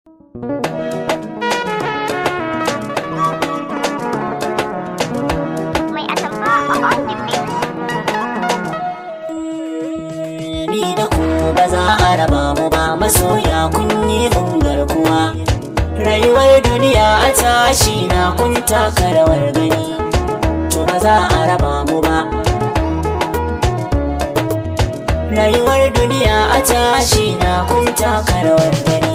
Mai atamfa a on the mix. ni da ku ba za a raba mu ba masoya kun yi mun garkuwa rayuwar duniya a tashi na kun taka rawar gani to ba za a raba mu ba rayuwar duniya a tashi na kun taka rawar gani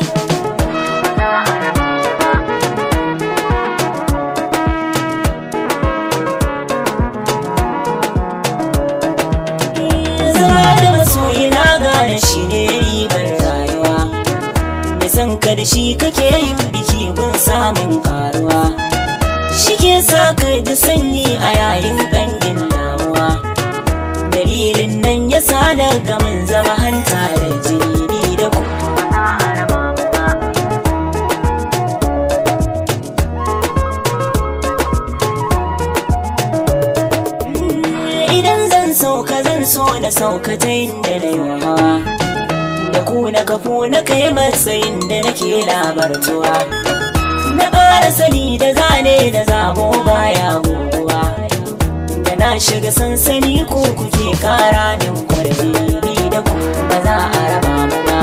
zama da masoyi na gane shi ne ribar rayuwa da san ka da shi kake yin biki gun samun karuwa shi ke sa ka da sanyi a yayin ƙangin damuwa dalilin nan ya sa da gamin zama hanta da jini ni da ku idan zan sauka zan so na sauka ta inda na yi hawa da ku na kafo na kai matsayin da nake labartuwa na ƙara sani da zane da zabo baya guguwa da na shiga sansani ko kuke kara min kwarbi ni da ku ba za a raba mu ba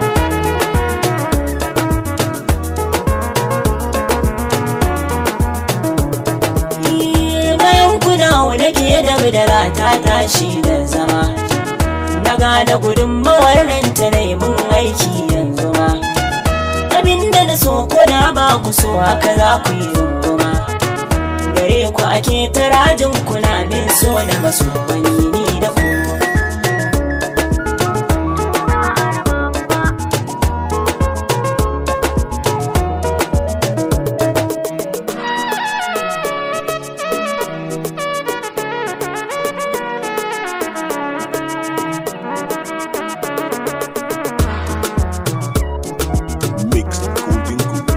bayan kuna da ke da bidara ta tashi da zama na gane gudunmawar nan ta mun aiki yanzu ma abinda na so kuna ba ku so haka za ku yi runguma gare ku ake tarajin kuna bin so na maso wani ni da ku Mixed Golden Goose.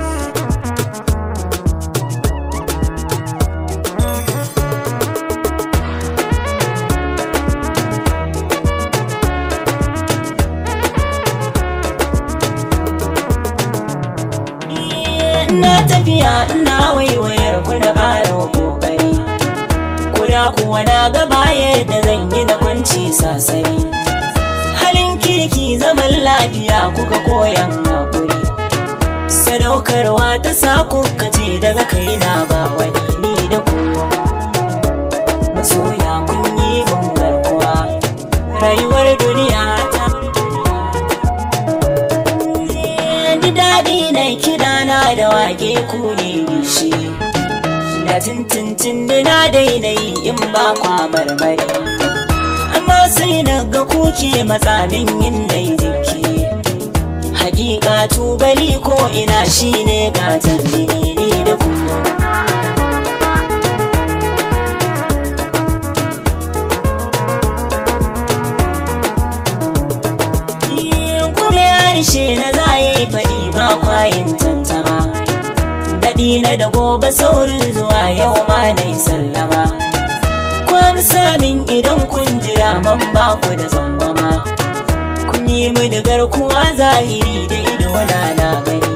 na tafiya ina waiwayar ku da ƙarin ƙoƙari kuda kuwa na gaba yadda zan yi na kwanci sasari halin kirki zaman lafiya kuka koyan haƙuri sadaukarwa ta sa kuka ce daga kaina ba wani ni da ku masoya kun yi mun garkuwa rayuwar duniya ta ji daɗi na kiɗa na da wage ku ne gishi da tintintin da na daina yi in ba kwa marmari amma sai na ga kuke matsamin yin dai jiki hakika tubali ko ina shine gatan ni da ku kuma harshe na za yi faɗi ba kwayin tantama daɗi na da gobe saurin zuwa yau ma na yi sallama kwan samin idan kun jira man ba ku da zangwama kun yi mini garkuwa zahiri da ido na na gani